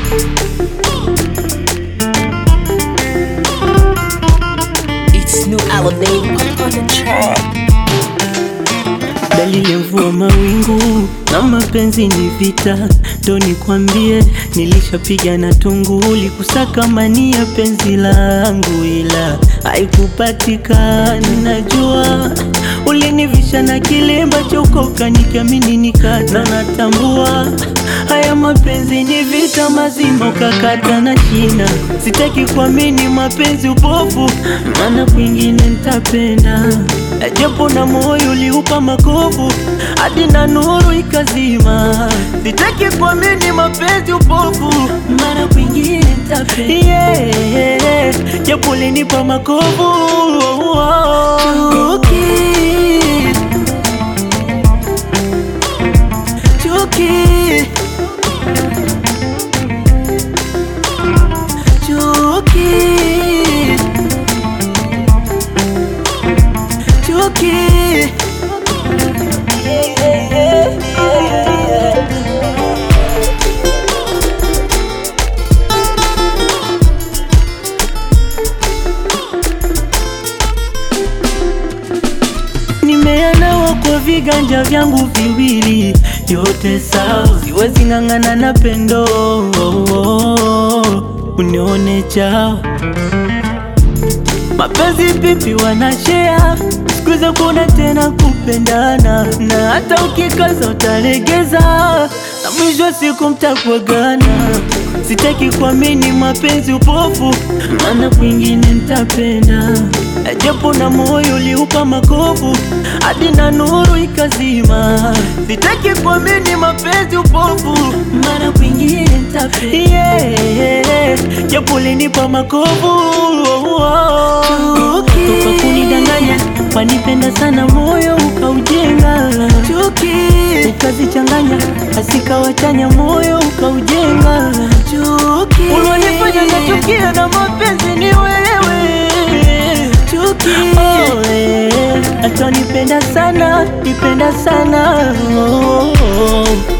It's new Aladdin on the track. Dalili ya mvua mawingu na mapenzi ni vita, ndo nikwambie, nilishapiga na tunguli kusaka mani ya penzi langu, ila haikupatikana. Najua ulinivisha na kilemba chokoka, nikiamini nikata, natambua haya mapenzi ni vita mazima, ukakata na shina. Sitaki kuamini mapenzi upofu, maana kwingine nitapenda japo na moyo uliupa makovu hadi na nuru ikazima. Sitaki kuamini mapenzi upofu, mara kwingine nitapenda yeah, japo ulinipa makovu Chuki, chuki, chuki chuki Nimeanawa kwa viganja vyangu viwili, yote sawa, siwezi ng'ang'ana na pendo, unione chao Mapenzi pipi wanashea siku hizi kuna tena kupendana, na hata ukikaza utalegeza, na mwisho wa siku mtakuagana. Sitaki kuamini mapenzi upofu, maana kwingine nitapenda, japo na moyo uliupa makovu hadi na nuru ikazima. Sitaki kuamini mapenzi upofu, maana kwingine nitapenda, yeah, japo ulinipa makovu Chuki kunidanganya, wanipenda sana, moyo ukaujenga. Chuki ukazichanganya, asikawachanya, moyo ukaujenga. Chuki ulionifanya nachukia na mapenzi ni wewe. Chuki oh, eh, hata nipenda sana, nipenda sana oh, oh.